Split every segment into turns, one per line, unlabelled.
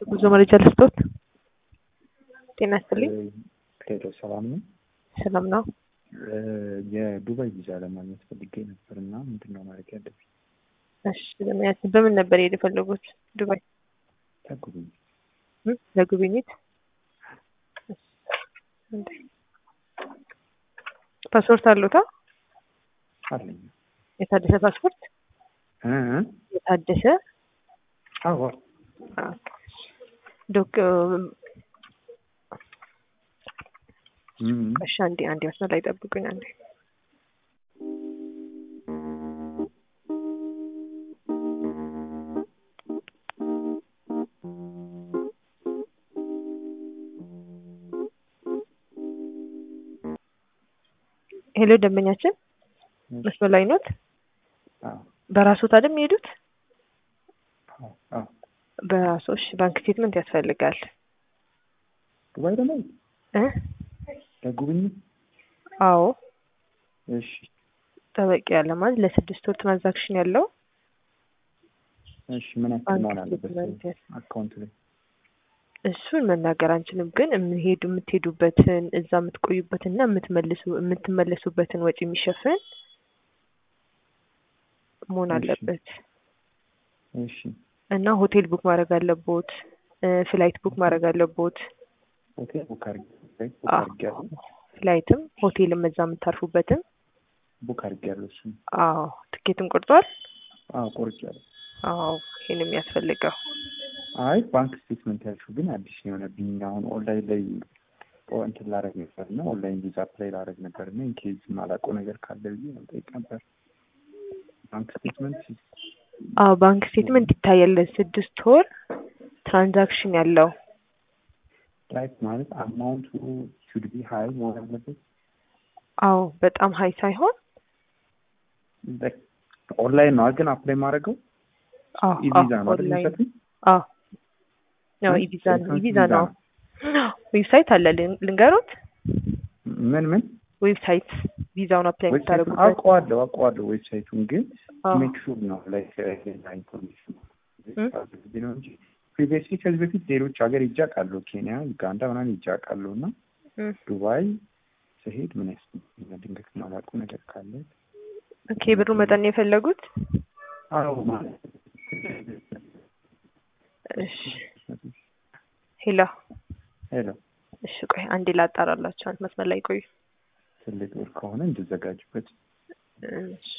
ጉዞ መረጃ ልስጦት። ጤና ይስጥልኝ።
ሄሎ ሰላም ነው።
ሰላም ነው።
የዱባይ ቪዛ ለማግኘት ፈልጌ ነበር እና ምንድን ነው ማድረግ ያለብኝ?
እሺ ለማየት በምን ነበር የሄድ የፈለጉት? ዱባይ
ተጉብኝ
እ? ለጉብኝት ፓስፖርት አለዎታ?
አለኝ።
የታደሰ ፓስፖርት
እ እ?
የታደሰ
አዎ
ዶክ
እም፣
እሺ አንዴ አንዴ መስመር ላይ ጠብቁኝ አንዴ ሄሎ ደንበኛችን መስመር ላይ ኖት?
አዎ
በራስዎት አይደል የሚሄዱት?
አዎ አዎ።
በራስዎ እሺ ባንክ ስቴትመንት ያስፈልጋል
ዱባይ ደግሞ
እ
ለጉብኝት
አዎ
እሺ
ጠበቅ ያለ ማለት ለስድስት ወር ትራንዛክሽን ያለው
እሺ ምን ያክል
ባንክ
መሆን አለበት
ስቴትመንት ያስ-
አካውንት ላይ?
እሱን መናገር አንችልም፣ ግን የምሄዱ የምትሄዱበትን እዛ የምትቆዩበትና የምትመልሱ የምትመለሱበትን ወጪ የሚሸፍን መሆን
እሺ።
አለበት
እሺ
እና ሆቴል ቡክ ማድረግ አለቦት፣ ፍላይት ቡክ ማድረግ አለቦት።
ሆቴል ቡክ አድርጌ ቡክ
አዎ።
አድርጌያለሁ
ፍላይትም ሆቴልም እዛ የምታርፉበትም።
ቡክ አድርጌያለሁ እሱን
አዎ ትኬትም ቆርጧል።
አዎ ቆርጬያለሁ።
አዎ ይሄን የሚያስፈልገው
አይ ባንክ ስቴትመንት ያልሽው ግን አዲስ የሆነብኝ አሁን ኦንላይን ላይ ኦ- እንትን ላደርግ ነበር እና ኦንላይን ቪዛ አፕላይ ላደርግ ነበር እና ኢንኬዝ ማላውቀው ነገር ካለ ብዬ መጠየቅ ነበር። ባንክ ስቴትመንት
አዎ ባንክ ስቴትመንት ይታያል። ስድስት ወር ትራንዛክሽን ያለው
ላይክ ማለት አማውንቱ ሹድ ቢ ሀይ መሆን አለበት።
አዎ በጣም ሀይ ሳይሆን
ኦንላይን ነው ግን አፕላይ ማድረገው
አዎ
ኢቪዛ
አዎ
ነው አይደል
ኦንላይን
የሚሰጡኝ?
አዎ ነው
እ?
ኢቪዛ ነው
ዌብሳይት
ኢቪዛ
ቪዛ
ነው።
ነው።
ዌብሳይት አለ ልን- ልንገሮት።
ምን ምን
ዌብሳይት ቪዛውን አፕላይ
ዌብሳይቱን
የምታደርጉበት
አውቀዋለሁ አውቀዋለሁ ዌብሳይቱን ግን
አዎ
ሜክ ሹር ነው ላይክ ሌላ ኢንፎርሜሽን
እ?
ነው እንጂ ፕሪቪየስሊ ከዚህ በፊት ሌሎች ሀገር ሄጄ አውቃለሁ። ኬንያ፣ ዩጋንዳ ምናምን ሄጄ አውቃለሁ እና
እ።
ዱባይ ስሄድ ምን ያስፈልገኛል? ድንገት ማላውቀው ነገር ካለ
ኦኬ ብሩ መጠን ነው የፈለጉት?
አዎ ማለት
እሺ ሄሎ
ሄሎ
እሺ ቆይ አንዴ ላጣራላችሁ። አንድ መስመር ላይ ቆዩ።
ትልቅ ብር ከሆነ እንድዘጋጅበት
እሺ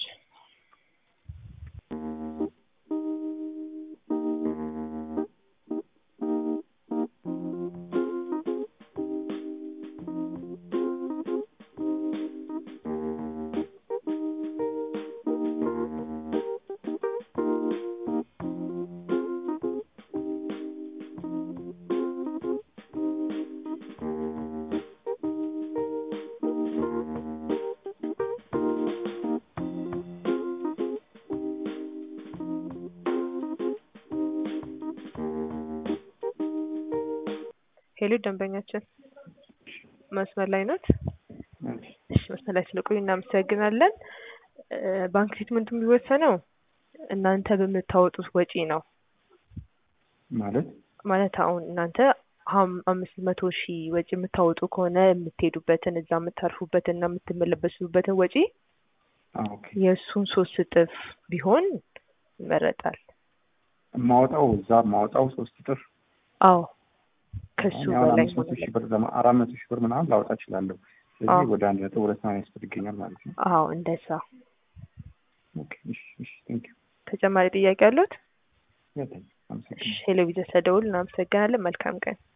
ሄሎ ደንበኛችን መስመር ላይ ኖት? እሺ መስመር ላይ ስለቆዩ እናመሰግናለን። እ፣ ባንክ ስቴትመንቱ የሚወሰነው እናንተ በምታወጡት ወጪ ነው።
ማለት
ማለት አሁን እናንተ ሀም- አምስት መቶ ሺህ ወጪ የምታወጡ ከሆነ የምትሄዱበትን እዛ የምታርፉበትን እና የምትመለበሱበትን ወጪ
አዎ፣ ኦኬ
የእሱን ሶስት እጥፍ ቢሆን ይመረጣል።
የማወጣው እዛ የማወጣው ሶስት እጥፍ
አዎ ከሱ
አሁን
በላይ
አምስት መቶ
መሆን
ሺህ ብር ለማ- አራት መቶ ሺህ ብር ምናምን ላወጣ እችላለሁ። ስለዚህ
አዎ።
ወደ አንድ ነጥብ ሁለት ምናምን ያስፈልገኛል ማለት ነው።
አዎ እንደዛ።
ኦኬ እሺ እሺ ቴንክ ዩ
ተጨማሪ ጥያቄ አሉት?
ያለኝ አመሰግናለሁ።
ቴሌቪዥን ስለደውል እናመሰግናለን። መልካም ቀን።